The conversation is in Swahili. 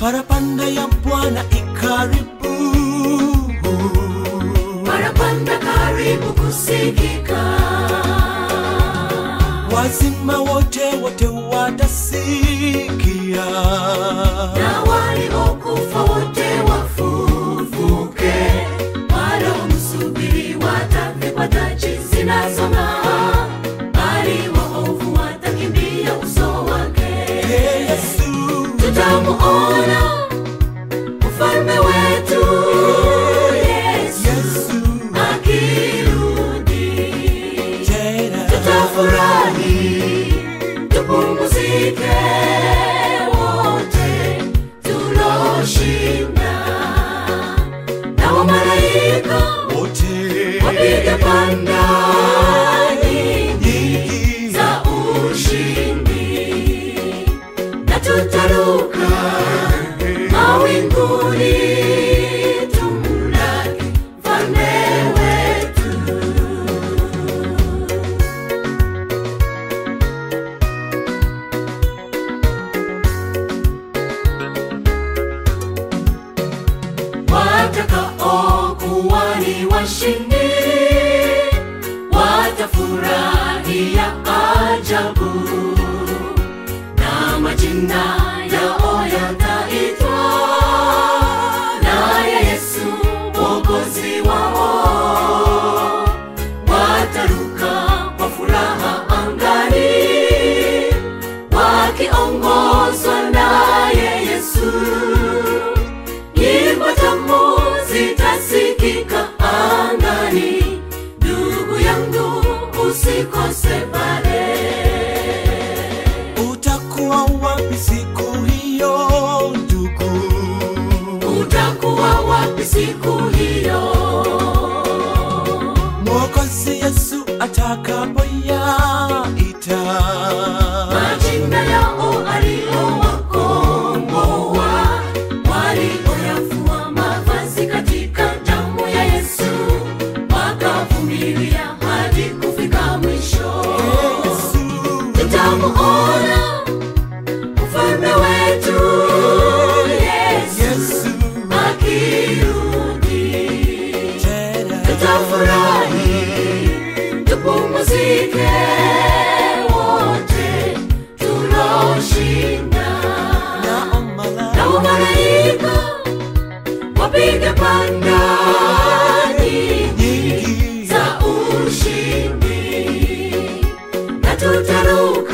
parapanda ya Bwana ikaribu, parapanda karibu kusikika wazima wote wote watasikia, na waliokufa wote wafufuke, waliomsubiri watavikwa taji zinazong'aa, bali waovu watakimbia uso wake. Ee Yesu, Tutamuona ufalme wetu Yesu Yesu akirudi, tena tutafurahi tupumzike wote tuloshinda, na wamalaika wote wapiga panda nyingi nyingi za ushindi, na tutaruka mawinguni tumlaki mfalme wetu. watakaokuwa ni washindi watafurahia ajabu na majina yao yataitwa naye Yesu mwokozi wao wataruka kwa furaha angani wakiongozwa naye Yesu nyimbo tamu zitasikika angani. Ndugu yangu, usikose pale. utakuwa wapi siku hiyo ndugu? Utakuwa wapi siku hiyo? Mwokozi Yesu atakapoyaita Majina yao aliowakomboa, walioyafua mavazi katika damu ya Yesu, wakavumilia hadi kufika mwisho. Ee Yesu, tutamuona ufalme wetu Yesu Yesu akirudi, tena tutafurahi tupumzike wote tuloshinda, na na omala wamalaika wapiga panda nyingi nyingi za ushindi, na tutaruka